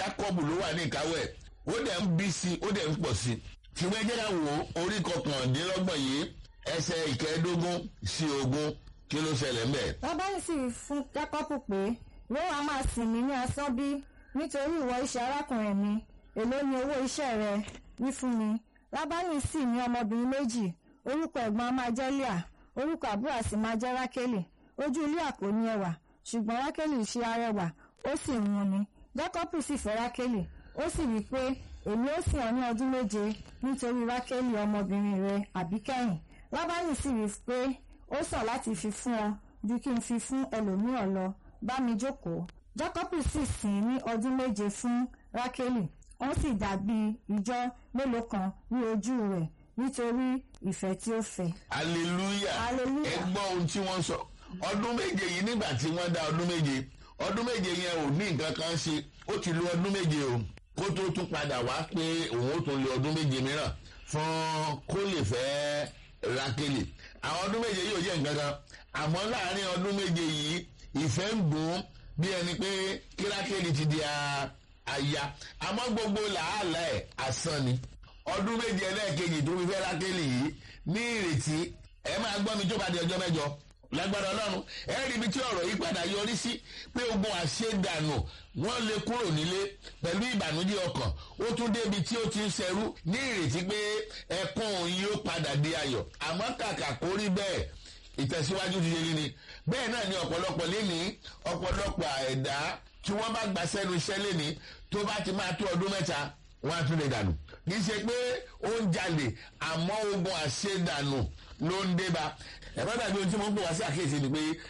Jákọ́bù ló wà ní ìkáwọ́ ẹ̀ ó dẹ̀ ń bí sí ó dẹ̀ ń pọ̀ sí ṣùgbọ́n ẹ jẹ́ ká wò ó orí kọkàndínlọ́gbọ̀n yìí ẹsẹ̀ ìkẹẹ̀ẹ́dógún sí ogún kí ló ṣẹlẹ̀ ńbẹ̀. lábánì sì wí fún jákọ́pù pé ìwọ wa máa sìn mí ní asán bí nítorí ìwọ iṣẹ́ arákùnrin mi èló ni owó iṣẹ́ rẹ wí fún mi lábánì sì ní ọmọbìnrin méjì orúkọ ẹ̀gbọ́n a máa jẹ́ Líà orúkọ àbúrò a sì máa jẹ́ rákélì ojú Líà kò ní ẹwà ṣùgbọ́n rákélì ṣe arẹwà ó sì ń wuni jákọ́pù sì fẹ́ rákélì ó sì wí pé èmi ó sìn ọ́ ní ọdún méje nítorí rákélì ọmọbìnrin rẹ àbíkẹ́yìn lábánì sì wí pé ó sàn láti fi fún ọ ju kí n fi fún ẹlòmíràn lọ bá mi jókòó jákọ́pù sì sìn ní ọdún méje fún rákélì ó sì dàbí ìjọ mélòó kan ní ojú rẹ̀ nítorí ìfẹ́ tí ó fẹ́. hallelujah Hallelujah. ẹ gbọ́ ohun tí wọ́n sọ ọdún méje yìí nígbà tí wọ́n dá ọdún méje ọdún méje yẹn ò ní nǹkan kan ṣe ó ti lo ọdún méje o kó tó tún padà wá pé òun ó tún lo ọdún méje mìíràn fún kó lè fẹ́ rákélì àwọn ọdún méje yìí ò jẹ́ nǹkan kan àmọ́ láàárín ọdún méje yìí ìfẹ́ ń gùn bí ẹni pé kí rákélì ti di a- aya àmọ́ gbogbo làálàá ẹ̀ asán ni ọdún méje ẹlẹ́ẹ̀kejì tó fi fẹ́ rákélì yìí ní ìrètí ẹ máa gbọ́ mi tó bá di ọjọ́ mẹ́jọ lágbára ọlọ́run ẹ rí ibi tí ọ̀rọ̀ yìí padà yọrí sí pé ogun àṣedànù wọ́n lè kúrò nílé pẹ̀lú ìbànújẹ́ ọkàn ó tún débi tí ó ti ń ṣẹrú ní ìrètí pé ẹkún òun yóò padà di ayọ̀ àmọ́ kàkà kó rí bẹ́ẹ̀ ìtẹ̀síwájú ti yẹlé ni bẹ́ẹ̀ náà ni ọ̀pọ̀lọpọ̀ lénìí ọ̀pọ̀lọpọ̀ ẹ̀dá tí wọ́n bá gbà sẹ́nu iṣẹ́ lénìí tó bá ti máa tó ọdún mẹ́ta wọ́n á tún lè dànù kì í ṣe pé ó ń jalè àmọ́ ogun àṣedànù ló ń débá ẹ̀rọ dàbí ohun tí mo ń pè wá sí àkíyèsí ni pé